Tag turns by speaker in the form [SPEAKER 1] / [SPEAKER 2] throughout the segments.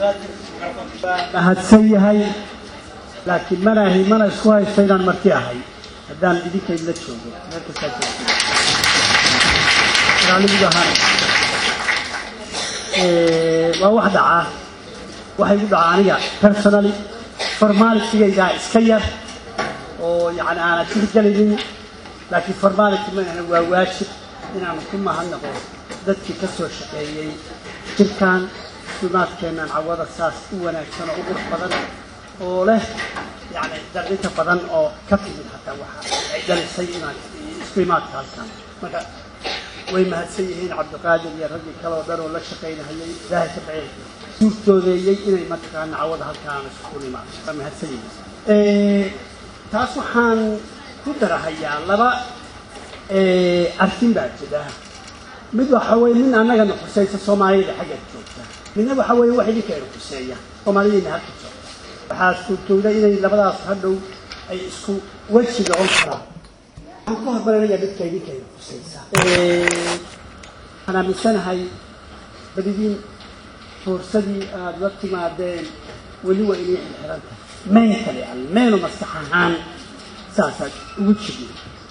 [SPEAKER 1] mahadsan yahay laakiin manaahi mana isku haysta inaan marti ahay haddaan idinkayd la joogo meel kastaa joogto raalligu ahaan waa wax dhacaa waxay gu dhacaa aniga personally formalitigaygaa iska yar oo yani aanan tixgelaynin laakiin formality maahna waa waajib inaanu ku mahadnaqo dadkii ka soo shaqeeyey jirkan sumaadkeennan cawada saas u wanaagsan oo u qurux badan oo leh yani dardinta badan oo ka timid hataa waxa ay dhalisay inaan isku imaadka halkan marka way mahadsan yihiin cabdiqaadir iyo raggii kale oo dhan oo la shaqaynahayay ilaahay ka bacey suurtoodeeyey inay mataqaana cawada halkaan isku imaado waa mahadsan yihiin taas waxaan ku darahayaa laba arkin baa jira mid waxa weye min annagana khusaysa soomaaliyada xagga joogta midna waxa weye wax idinkeena khuseeya soomaaliyadayna halka joogta waxaa suurtooda inay labadaas hadhow ay isku weji noqon karaan waxaan ka hormarinayaa midka idinkeena khusaysa waxaan aaminsanahay badidiin fuursadii aada la timaadeen weli waa inay xirxirantahay mayn kale al maynu maskax ahaan saasaad ugu jigin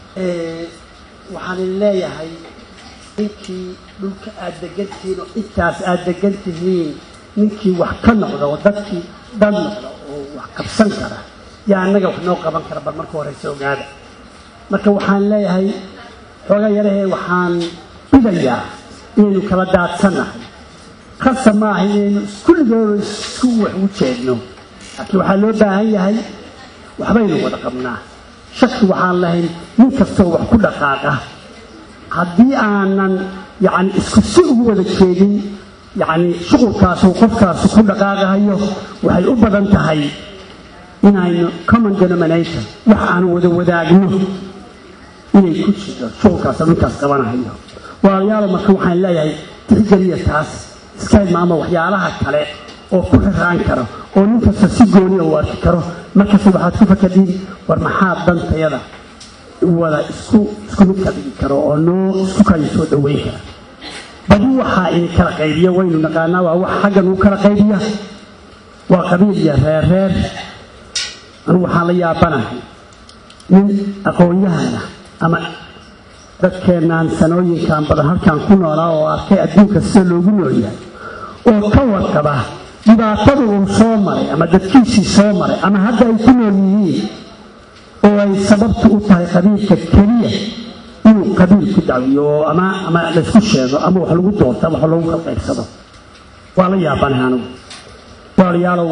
[SPEAKER 1] waxaan leeyahay ninkii dhulka aada degan tihiin oo intaas aada degan tihiin ninkii wax ka noqda oo dadkii dad noqda oo wax qabsan kara yaa annaga wax noo qaban kara bal marka horeysa ogaada marka waxaan leeyahay xooga yarahee waxaan bidayaa inaynu kala daadsannahay khasa maaha inaynu iskulligooda isku wax ugu jeedno laakiin waxaa loo baahan yahay waxbaynu wada qabnaa shaki waxaan lahayn nin kastoo wax ku dhaqaaqa haddii aanan yani isku si ugu wada jeedin yani shuqulkaasu qofkaasu ku dhaqaaqahayo waxay u badan tahay inaynu common denominator wax aan wada wadaagno inay ku jirto shuqulkaas ninkaas qabanahayo walaalayaalo marka waxaan leeyahay tixgeliya taas iska ilmaama waxyaalaha kale oo ku xiraan karo oo nin kasta si gooniya u arki karo markasta waxaad ku fakadiin war maxaa dantayada wada isku isku mid ka dhigi karo oo noo isku kala soo dhaweyn kara badi waxaa ini kala qaybiya waynu naqaanaa waa wax xaggan uu kala qaybiya waa qabiil iyo reer reer anigu waxaan la yaabanahay nin aqoon-yahana ama dadkeenaan sanooyinkan badan halkaan ku noolaa oo arkay adduunka sida loogu noolyahay oo ka warqaba dhibaatada uu soo maray ama dadkiisii soo maray ama hadda ay ku nool yihiin oo ay sababtu u tahay qabiilka keliya inuu qabiil ku dacwiyo oo ama ama laysku sheego ama wax lagu doorto ama wax lagu kala qaybsado waa la yaabanahay anigu walaalayaalow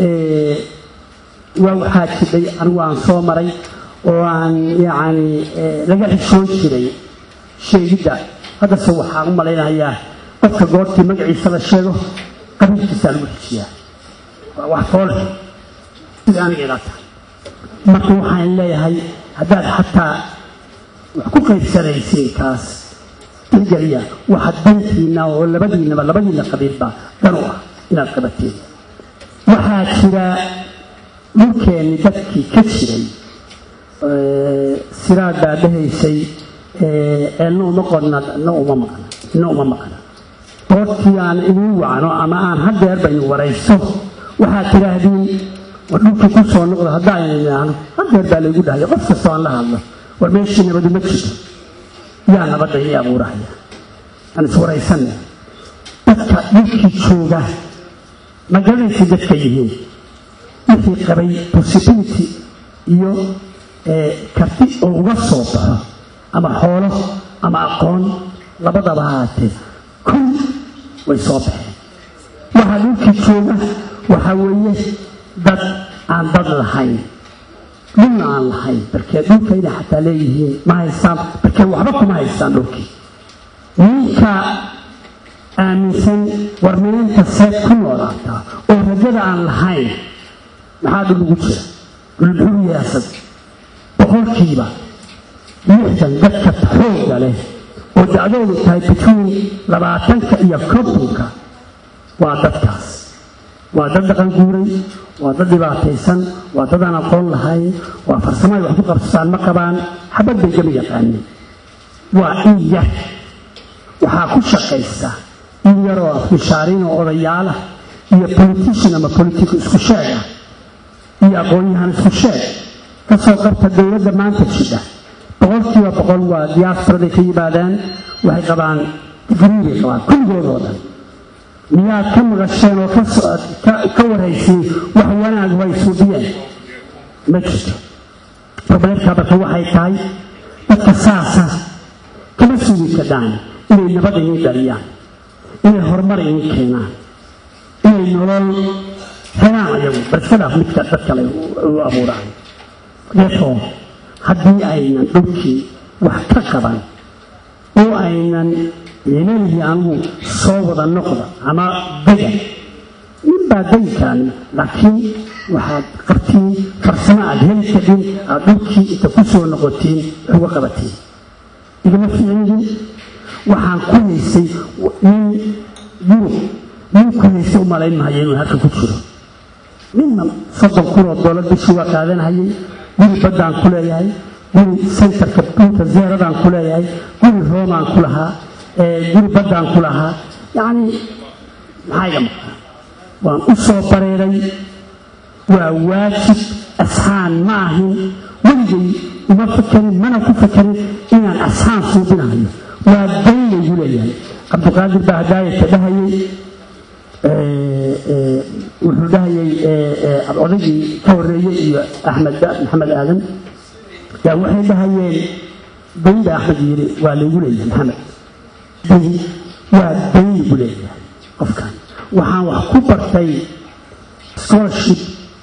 [SPEAKER 1] waa waxaa jidhay anigu aan soo maray oo aan yacni laga xishoon jiray sheegidda haddase waxaan u malaynayaa qofka goortii magaciisa la sheego qabiilkiisaa lagu dejiyaa waa wax foole sida aniga ilaa tahay marka waxaan leeyahay haddaad xataa wax ku qaybsanaysiin kaas tixgeliya waxa dantiina oo labadiinaba labadiina qabiilba dan u ah inaad qabateen waxaa jira dhulkeenni dadkii ka jiray siraad baa dhahaysay ceelna uma qodna na uma maqna ina uma maqna goortii aan idiin wacno ama aan haddeer baynu warayso waxaad tidhaahdiin war dhulkii ku soo noqdo haddaanan idhaahno haddeer baa laygu dhahaya qof kastoo aan la hadlo war meeshii nabadu ma jirto yaa nabadda ii abuurahaya aan iswaraysanna dadka dhulkii jooga ma garanaysa dadka yihiin wixii qabay possibility iyo karti oo uga soo baxo ama xoolo ama aqoon labadaba haatee kun way soo baxeen waxaa dhulkii jooga waxaa weeye dad aan dad lahayn dhulna aan lahayn barkee dhulka inay xataa leeyihiin ma haystaan barkee waxba kuma haystaan dhulkii ninka aaminsan warmineynta seed ku noolaataa oo rajada aan lahayn maxaa dhul ugu jira dhul muxuu yaasad boqolkiiba lixdan dadka xoogga leh oo dacdoodu tahay between labaatanka iyo kontonka waa dadkaas waa dad dhaqan guuray waa dad dhibaataysan waa dad aan aqoon lahayn waa farsamo ay wax ku qabsataan ma qabaan xabad bay gama yaqaanin waa in yar waxaa ku shaqaysa in yaroo afmishaariin oo odayaala iyo politician ama politico isku sheeg ah iyo aqoon-yahan isku sheeg kasoo qabta dowladda maanta jidha boqolkiiba boqol waa diaasbaraday ka yimaadaan waxay qabaan digrii bay qabaan kulligoodoo dhan miyaad ka maqasheen oo ka warhayseen wax wanaag way suubiyeen ma jirto robleedka marka waxay tahay dadka saasa kama sugi kadaan inay nabad idiin dhaliyaan inay horumar idiin keenaan inay nolol helaan ayagu barskadaaf midka dad kale u abuuraan deefoo haddii aynan dhulkii wax ka qaban oo aynan leelihii anigu soo wada noqda ama dega ninbaa degi kaani laakiin waxaad qabtiin farsamo aad heli kadhin aad dhulkii inta ku soo noqotiin uga qabatiin igama ficilin waxaan ku haysay nin yurub nin ku haysay u malayn mahayo inuu halka ku jiro ninna soddon kun oo doolar bishii waa qaadanhayay guri baddaan ku leeyahay guri sentarka dhulka zeeradaan ku leeyahay guri roomaan ku lahaa guri baddaan ku lahaa yacni maxaa iga maqan waan u soo bareeray waa waajib asxaan ma ahin weligay uma fakerin mana ku fakerin inaan asxaan suubinahayo waa dayn laygu leeyahay cabdiqaadir baa hadaayata dhahayay wuxuu dhahayay odaygii ka horeeyey iyo axmed maxamed aadan yaa waxay dhahayeen dayn baa axmed yidhi waa laygu leeyahay maxamed dayn waa dayn laygu leeyahay qofkan waxaan wax ku bartay scholarship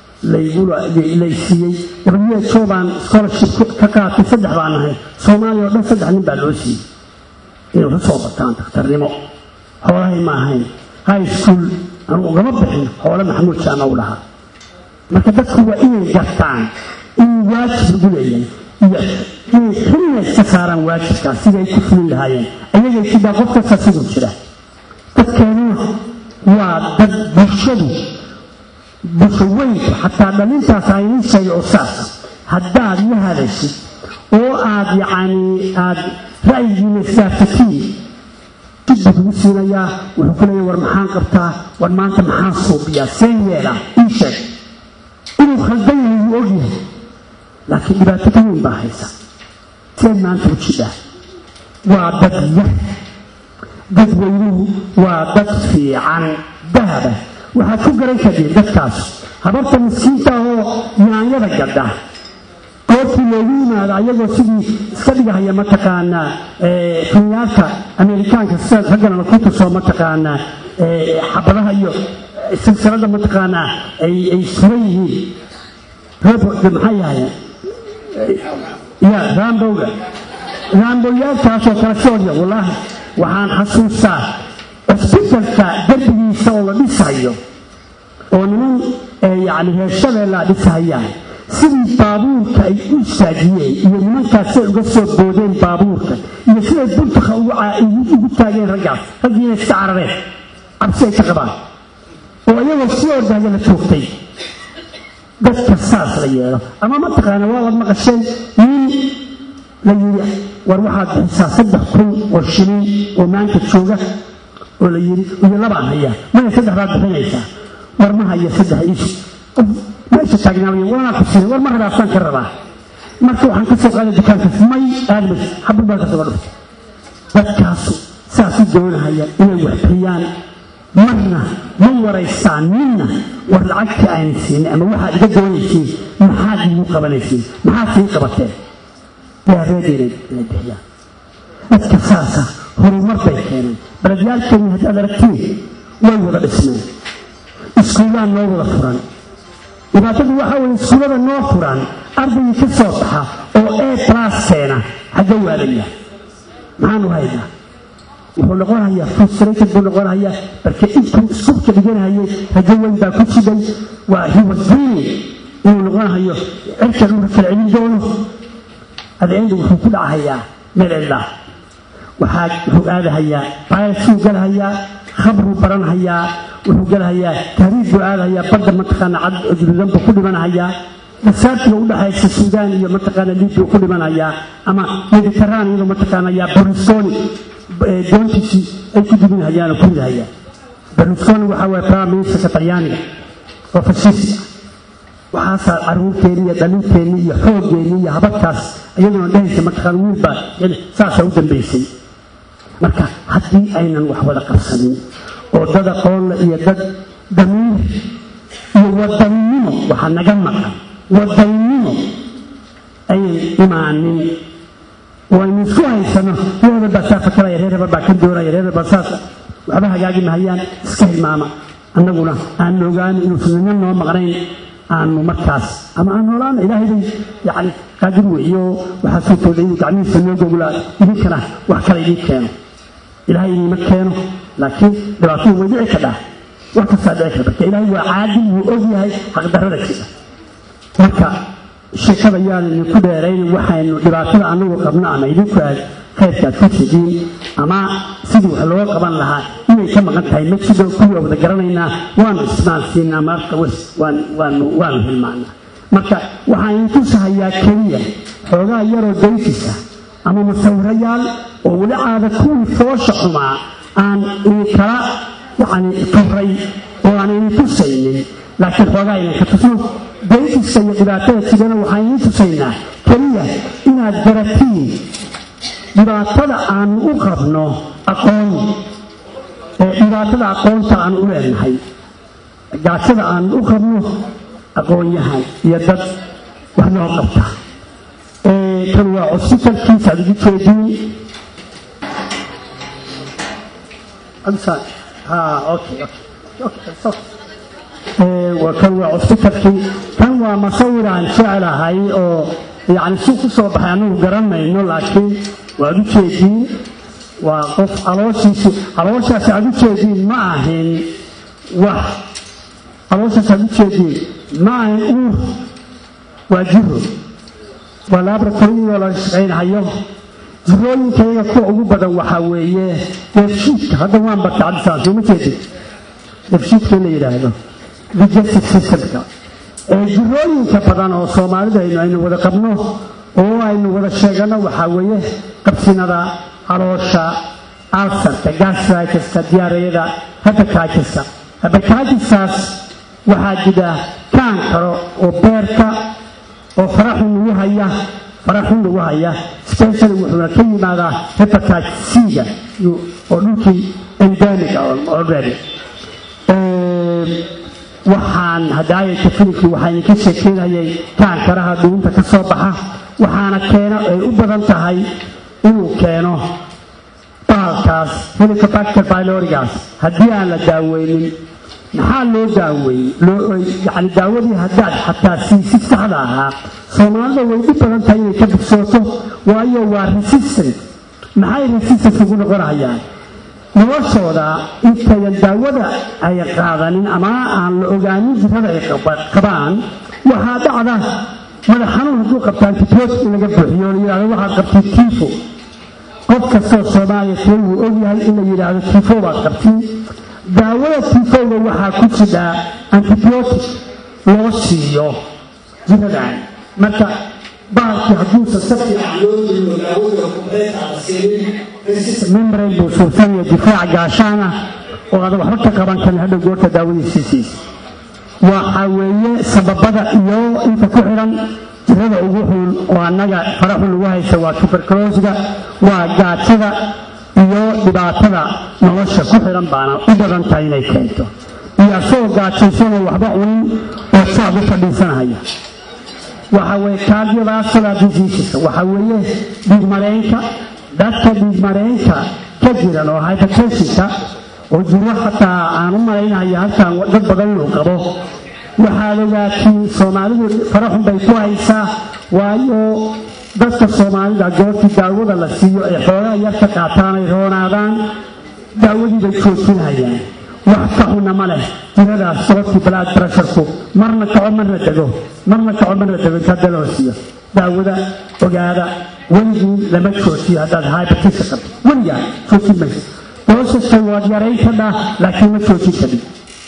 [SPEAKER 1] laysiiyey who baan scholarship ka qaatay saddex baan ahay soomaaliya oo dhan saddex nin baa loo siiyey inay wax u soo bartaan daktarnimo xoolahay ma ahayn high school anugu ugama bixin xoole maxamuud jaama u lahaa marka dadku waa inay gartaan in waajib lagu leeyahay iyo inay xilna iska saaraan waajibkaas siday ku fulin lahaayeen ayagay sidaa qof kasta siduu jira dadkeenuna waa dad bulshadu bulshaweynku xataa dhalintaas aynin sheegay oo saasa haddaad la hadashid oo aad yacni aad ra'yigiina isgaarsatiin dib buu kugu siinayaa wuxuu ku leeyahay war maxaan qabtaa war maanta maxaan suubiyaa seen yeelaa ii sheeg inuu khaldan yahay wuu ogyahay laakiin dhibaato ka weyn baa haysa seen maanta u jidhaa waa dad yar dadweynuhu waa dad fiican dahaba waxaad ku garan kadeen dadkaas habarta miskiinta ahoo yaanyada gadha goortii loogu yimaado ayagoo sidii iska dhigahaya mataqaanaa finyaalka ameerikaanka sida ragganana ku tusoo mataqaanaa xabadaha iyo silsilada mataqaanaa ay suran yihiin robot maxay yahayen ya rambowga raamboyaalkaasoo kale soodya wallaahi waxaan xasuustaa cusbitalka derbigiisa oo la dhisayo oo niman yani reer shabeellaa dhisahayaan sidii baabuurka ay u istaajiyeen iyo nimankaas siay uga soo boodeen baabuurka iyo siday buntuka ugu taageen raggaas raggiina iska carareen cabsi ay ka qabaan oo iyagoo sii ordahaya la toogtay dadka saas la yeelo ama mataqaana waa wad maqasheen nin la yidhi war waxaad bixisaa saddex kun oo shilin oo maanta jooga oo la yidhi iyo labaan hayaa maya saddex baad bixinaysaa war ma haya saddex iisu meesha taagnaamaya waanaa ku siray war ma rabaasaan ka rabaa marka waxaan ka soo qaaday dukaankaas may aadmas xabad baa ka soo dhuftay dadkaasu saas u doonahaya inay wax bixiyaan marna ma waraysaan ninna war lacagtii aynan siinin ama waxaad iga doonaysiin maxaad iigu qabanaysiin maxaad sii qabateen yaareedeenay inay bixiyaan dadka saasa horumar bay keeneen baladyaalkeeni haddaad aragtiin way wada dhismeen iskuulaan noo wada furan dhibaatadu waxaa weeye iskuullada noo furan ardaygii ka soo baxa oo e blas keena xagga waadaya maxaanu haynaa wuxuu noqonayaa frustrated buu noqonayaa marka intuu iskuubka dhiganahayay rajo weyn baa ku jiday waa hiwasini inuu noqonahayo cirka dhulka kala celin doono adeenda wuxuu ku dhacahayaa meel cidlaa waxaa wuxuu aadahayaa baayasuu galahayaa khabruu baranhayaa wuxuu galahayaa tahriib buu aadahayaa badda mataqaana cad jurudanba ku dhimanahayaa dasaartiga u dhaxaysa suudaan iyo mataqaana libiya ku dhimanayaa ama mediteraan iyadoo mataqaana yaa borisoni doontiisii ay ku dibinhayaan oo ku ridahayaan berlusconi waxaa waye prime ministerka talyaaniga oo fashisti ah waxaasaa caruurteeni iyo dhalinteeni iyo xooggeeni iyo habadkaas iyadoona dhehaysa mataqaan wiilbaa saasaa u dambaysay marka haddii aynan wax wada qabsanin oo dad aqoonle iyo dad damiir iyo wadannimo waxaa naga maqan wadannimo ayan imaanin oo aynu isku haysano reer hebel baa saa fakaraya reer hebel baa ka doonaya reer hebel baa saas waxba hagaagi mahayaan iska hilmaama annaguna aan ogaano inuusan nina noo maqnayn aanu markaas ama aan noolaana ilaahay bay yani qaadir weeyo waxaa suurtooda inuu gacmihiisa noo gogolaa idinkana wax kale idiin keeno ilaahay idiima keeno laakiin dhibaatadu way dhici kadhaa wax kastaa dhici karta marka ilaahay waa caadil wuu og yahay xaqdarrada jira marka sheekada yaan idinku dheerayn waxaynu dhibaatada anagu qabno ama idinku aad khayrkaad ku sidiin ama sidii wax looga qaban lahaa inay ka maqan tahay ma jiro kuwii wada garanaynaa waanu ismaalsiinaa marka waanu waanu hilmaanaa marka waxaan idinku sahayaa keliya xoogaa yaroo dayfisa ama masawirayaal oo weli caada kuwii foosha xumaa aan idinkala yacni turay oo aan idin tusaynin laakiin xoogaa idinka tusno dayfisa iyo dhibaatada jirana waxaan idin tusaynaa keliya inaad garatiin dhibaatada aanu u qabno aqoon ee dhibaatada aqoonta aanu u leenahay gaajada aanu u qabno aqoonyahan iyo dad wax loo qabta kan waa cositalkiisa aad ugu jeediin kan waa cositalkii kan waa masawir aan jeclahay oo yani si ku soo baxay anagu garanayno laakiin waad u jeediin waa qof calooshiisu calooshaas aad u jeediin ma ahin wax calooshaas aad u jeediin ma ahin uur waa jiro waa laboratoriyadoo laga shaqaynahayo jirooyinka iyaga kuwa ugu badan waxaa weeye deefshiidka hadda waan barta cabdisaan sooma jeedin deefshiidka in la yidhaahdo digestive systemka jirooyinka badan oo soomaalida aynu wada qabno oo aynu wada sheegano waxaa weeye qabsinada caloosha alsarka gastritiska diyaarayada habakaajiska habakaajiskaas waxaa jira kaan karo oo beerka oo faraxun lagu haya faraxun lagu haya specially wuxuuna ka yimaadaa hepatitisiga oo dhulkii endemiga already waxaan hadaayata filimkii waxaa idinka sheekeynayay kaankaraha dhuunta ka soo baxa waxaana keeno ay u badan tahay inuu keeno baalkaas helicobacter bylorigaas haddii aan la daaweynin maxaa loo daaweeyey yani daawadii haddaad xataa siisid saxda ahaa soomaalida way dhib badan tahay inay ka bigsooto waayo waa resistant maxay resistant ugu noqonayaan noloshooda intayan daawada ay qaadanin ama aan la ogaanin jirada ay qabaan waxaa dhacda madax xanuun hadduu qabta antibiotic in laga buuxiyo la yidhahdo waxaad qabtay tifo qof kastoo soomaaliya tee wuu ogyahay in la yidhaahdo tifo baad qabtiin daawada tifowga waxaa ku jidhaa antibiotic loo siiyo jiradan marka baalkii hadduusan si fiican loo dhiibo daawada kubeetaada siinin membrane buu suursanaya difaaca gaashaana oo aadan waxba ka qaban karin hadhow goorta daawadiisiisiis waxa weeye sababada iyo inta ku xiran jirada ugu xun oo annaga faraxun lagu haysa waa tuberculosiga waa gaajada iyo dhibaatada nolosha ku xiran baana u badan tahay inay keento iyo asagoo gaajaysanoo waxba cunin oo saad u fadhiisanahaya waxa weye cardiovascular diseaseska waxa weeye dhiigmareenka dadka dhiigmareenka ka jiran oo hypertensionka oo jiro xataa aan u malaynaya halkan dad badan inuu qabo waxaad ogaatiin soomaalidu faraxun bay ku haysaa waayo dadka soomaalida goortii daawada la siiyo ay xoogaa yar ka qaataan ay roonaadaan daawadii bay joojinayaan wax ka xuna ma leh jiradaas goortii blood pressureku marna kaco marna dego marna kaco marna dego inta hadda loo siiyo daawada ogaada weligii lama joojiyo haddaad hypertension qabto weligaa joojin mayso doosaska waad yarayn kadhaa laakiin ma joojin kadib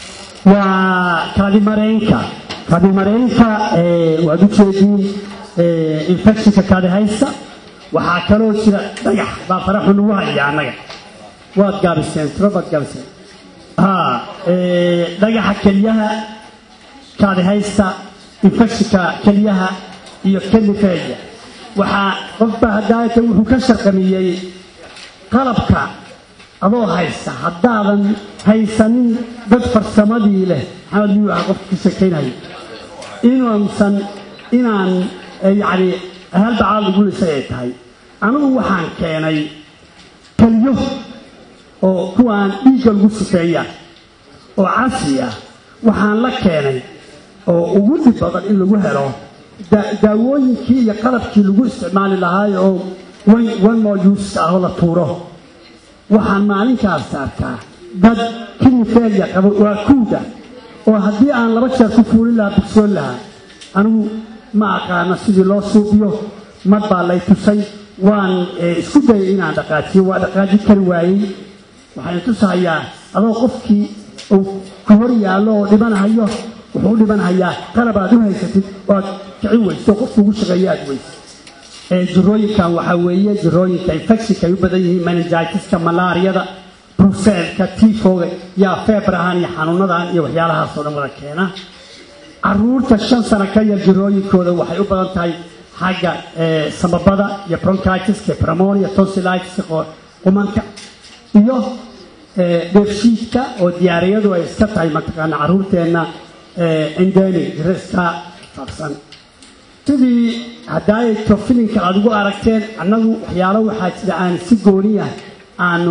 [SPEAKER 1] waa kaadimareenka kaadimareenka waad u jeediin infectionka kaadi haysta waxaa kaloo jira dhagax baa faraxu nagu haya annaga waad gaabiseen tiro baad gaabiseen dhagaxa kelyaha kaadihaysta infectionka kelyaha iyo kelifeeya waxaa qofba hadaata wuxuu ka sharqamiyey qalabka adoo haysta haddaadan haysanin dad farsamadii leh maxamed miyuu aha qofka ka sheekaynayo inuusan inaan yacni halbacaad lagu lisay ay tahay anigu waxaan keenay kelyo oo kuwaan dhiigga lagu sufeeya oo casri ah waxaan la keenay oo ugu dhib badan in lagu helo daawooyinkii iyo qalabkii lagu isticmaali lahaayo oo one more use ah oo la tuuro waxaan maalinkaas arkaa dad kinifeelya qaba waa kuuda oo haddii aan laba jeer ku fuulin lahaa bugsoon lahaa anigu ma aqaano sidii loo suubiyo mar baa lay tusay waan isku dayay inaan dhaqaajiyo waa dhaqaaji kari waayey waxaan tusahayaa adoo qofkii uu ku hor yaallo oo dhibanahayo wuxuu u dhibanhayaa qalab aad u haysatid oo aad kicin weyso qofku ugu shaqeeyo aad weyso jirooyinkan waxaa weeye jirooyinka infectionka ay u badan yihiin meningitiska malaariyada bruselka tifoga yaa feebrahan iyo xanuunadan iyo waxyaalahaasoo dhan wada keena caruurta shan sano ka yar jirooyinkooda waxay u badan tahay xagga samabada iyo bronchitiska pneumonia tonsilitiska qumanka iyo dheefshiidka oo diyaariyadu ay iska tahay mataqaana caruurteenna endemic riska faafsan sidii haddaayto filinka aad ugu aragteen annagu waxyaalo waxaa jira aan si gooniya aanu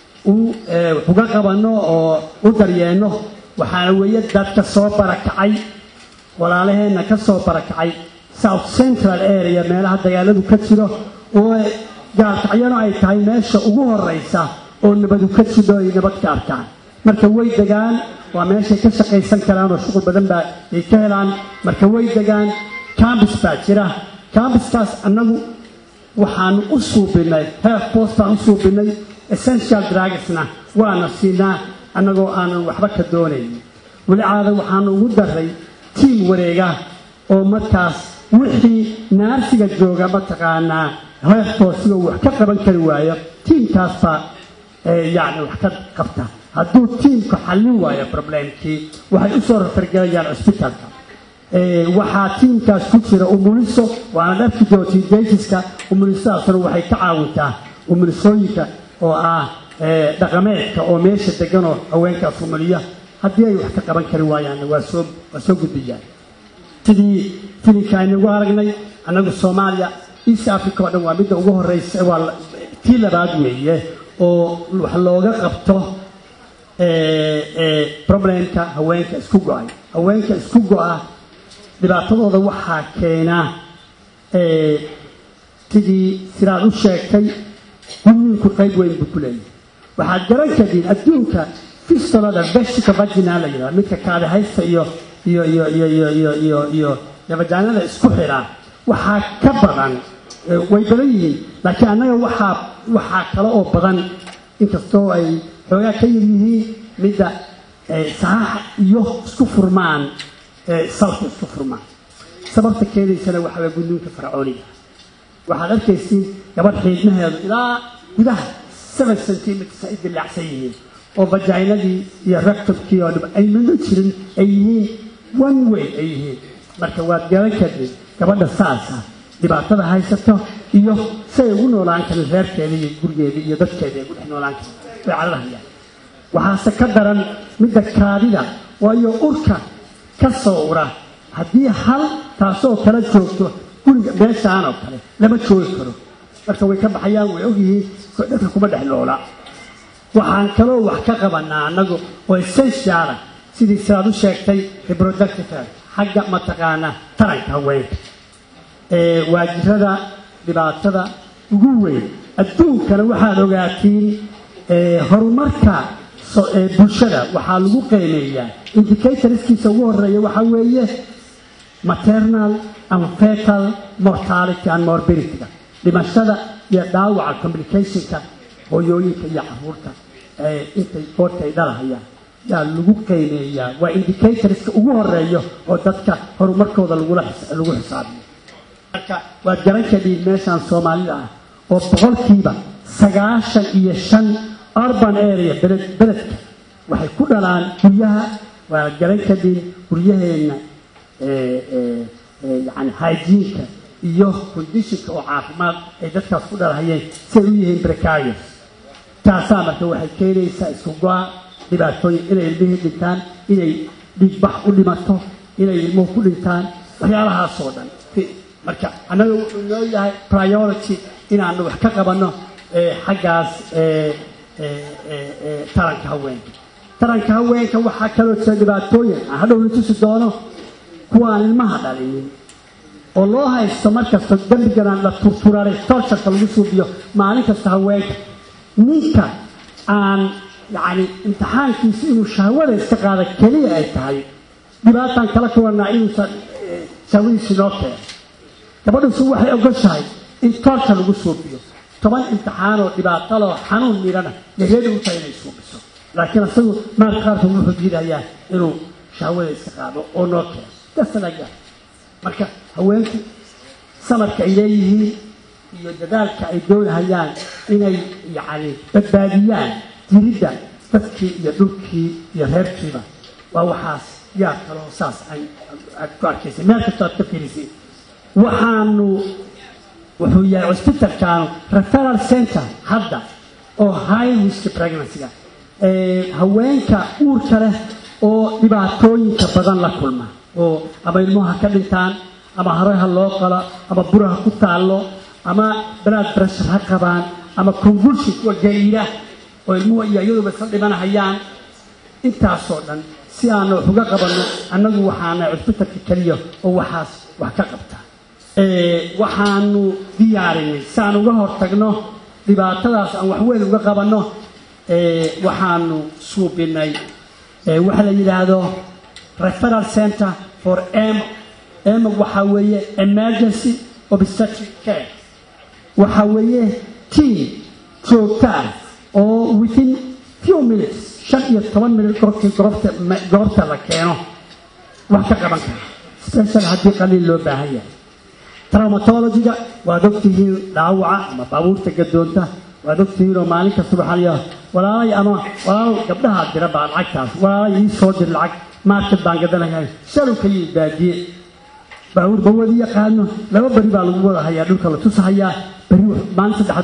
[SPEAKER 1] uga qabanno oo u daryeenno waxaana weeye dadka soo barakacay walaalaheenna ka soo barakacay south central area meelaha dagaaladu ka jiro oo gaalkacyano ay tahay meesha ugu horeysa oo nabadu ka jidho ay nabad ka arkaan marka way degaan waa meeshay ka shaqaysan karaan oo shuqul badan baa ay ka helaan marka way degaan cambis baa jira cambiskaas annagu waxaanu u suubinay health post baan u suubinay essential drugsna waana siinaa annagoo aanan waxba ka doonayn weli caada waxaanu ugu daray tiim wareega oo markaas wixii naarsiga jooga mataqaanaa health postiga wax ka qaban kari waayo tiimkaas baa yacni wax ka qabta hadduu tiimku xallin waayo problemkii waxay u soo rafargelayaan cusbitaalka waxaa tiimkaas ku jira umuliso waana dharki dootidaytiska umulisadaasuna waxay ka caawintaa umulisooyinka oo ah dhaqameedka oo meesha deganoo haweenkaas umuliya haddii ay wax ka qaban kari waayaanna waa soo waa soo gudbiyaan sidii filinka aynagu aragnay annagu soomaaliya east africa oo dhan waa midda ugu horeysa waa tii labaad weeye oo wax looga qabto problemka haweenka isku go-ay haweenka isku go-a dhibaatadooda waxaa keenaa sidii sidaad u sheegtay gudniinku qayb weyn buu ku leeyahay waxaad garan kadin adduunka fistolada vesica vagina la yidhaha midka kaadihaysta iyo iyo iyo iyo iyo iyo iyo iyo yabajaanada isku xidhaa waxaa ka badan way badan yihiin laakiin annaga waxaa waxaa kale oo badan inkastoo ay xoogaa ka yar yihiin midda saaxa iyo isku furmaan salka isku furmaan sababta keenaysana waxaa waa gudniinka fircooniga waxaad arkaysiin gabadh xiidmaheedu ilaa gudaha seven centimeters ay dilaacsan yihiin oo vajainadii iyo rectumkii oo dhib ay midno jirin ay yihiin one way ay yihiin marka waad garan kadib gabadha saasa dhibaatada haysato iyo say ugu noolaan karin reerkeeda iyo gurigeeda iyo dadkeeda ay ugu dhex noolaan karin way cadadahayaan waxaase ka daran midda kaadida waayo urka ka soo ura haddii hal taasoo kala joogto guriga meeshaan oo kale lama joogi karo marka way ka baxayaan way ogyihiin dadka kuma dhex noola waxaan kaloo wax ka qabanaa annagu oo essentiala sidii sidaad u sheegtay reproductive xagga mataqaanaa taranka haweenka waajirada dhibaatada ugu weyn adduunkana waxaad ogaatiin horumarka bulshada waxaa lagu qiimeeyaa indicatorskiisa ugu horeeya waxaa weeye maternal and fetal mortality and morbidity dhimashada iyo dhaawaca communicationka hooyooyinka iyo caruurta intay goorta ay dhalahayaan yaa lagu qiimeeyaa waa indicatorska ugu horeeyo oo dadka horumarkooda lagu xisaabiyo marka waad garan kadhiin meeshaan soomaalida ah oo boqolkiiba sagaashan iyo shan urban area beledka waxay ku dhalaan guryaha waa garan kadib guryaheenna yani hygiinka iyo conditionka oo caafimaad ay dadkaas ku dhalahayeen si ay u yihiin precarious taasaa marka waxay keenaysaa isku go-a dhibaatooyin inay ilmihii dhintaan inay dhiigbax u dhimato inay ilmuhu ku dhintaan waxyaalahaasoo dhan marka annaga wuxuu noo yahay priority inaanu wax ka qabanno xaggaas taranka haweenka taranka haweenka waxaa kaloo jira dhibaatooyin aan hadhow la tusi doono kuwaan ilmaha dhalinin oo loo haysto markasta dembigana la turturaray torturka lagu suubiyo maalin kasta haweenka ninka aan yacni imtixaankiisa inuu shahwada iska qaada keliya ay tahay dhibaataan kala kuwanaa inuusan shahwadiisi noo keeno gabadhusu waxay ogoshahay in torka lagu suubiyo toban imtixaanoo dhibaataloo xanuun miirana yahyada u tahay inay suubiso laakiin isagu maarka qaarkood wuxuu diidayaa inuu shahwada iska qaado oo noo keeno dasanaga marka haweenku samarka ay leeyihiin iyo dadaalka ay doonahayaan inay yacni badbaadiyaan jiridda dadkii iyo dhulkii iyo reerkiiba waa waxaas yaa kaloo saas aad ku arkaysay meel kastoo aad ka fiirisay waxaanu wuxuu yahay cusbitalkaanu referal center hadda oo high risk pregnancy-ga haweenka uurka leh oo dhibaatooyinka badan la kulma oo ama ilmuha ka dhintaan ama haraha loo qalo ama buraha ku taallo ama blood pressure ha qabaan ama convulsion kuwa gariira oo ilmuhu iyo iyaduba isla dhimanahayaan intaasoo dhan si aanu wax uga qabanno annagu waxaana cusbitalka keliya oo waxaas wax ka qabta waxaanu diyaarinay si aan uga hortagno dhibaatadaas aan waxweyn uga qabanno waxaanu suubinay waxa la yidhaahdo referal center for m m waxaa weeye emergency obstetric care waxaa weeye team joogto ah oo within few minutes shan iyo toban minute goobtii goobta goobta la keeno wax ka qaban kara special haddii qaliil loo baahan yahay traumatologiga waad ogtihiin dhaawaca ama baabuurta gadoonta waad ogtihiin oo maalin kasta waxaa layaa walaalay ama walaalow gabdhahaa dira baa lacagtaas walaalay ii soo dir lacag market baan gadanayaa shalow ka yii baadiye baabuur bawadi yaqaano laba beri baa lagu wada hayaa dhulka la tusahayaa beri maalin saddex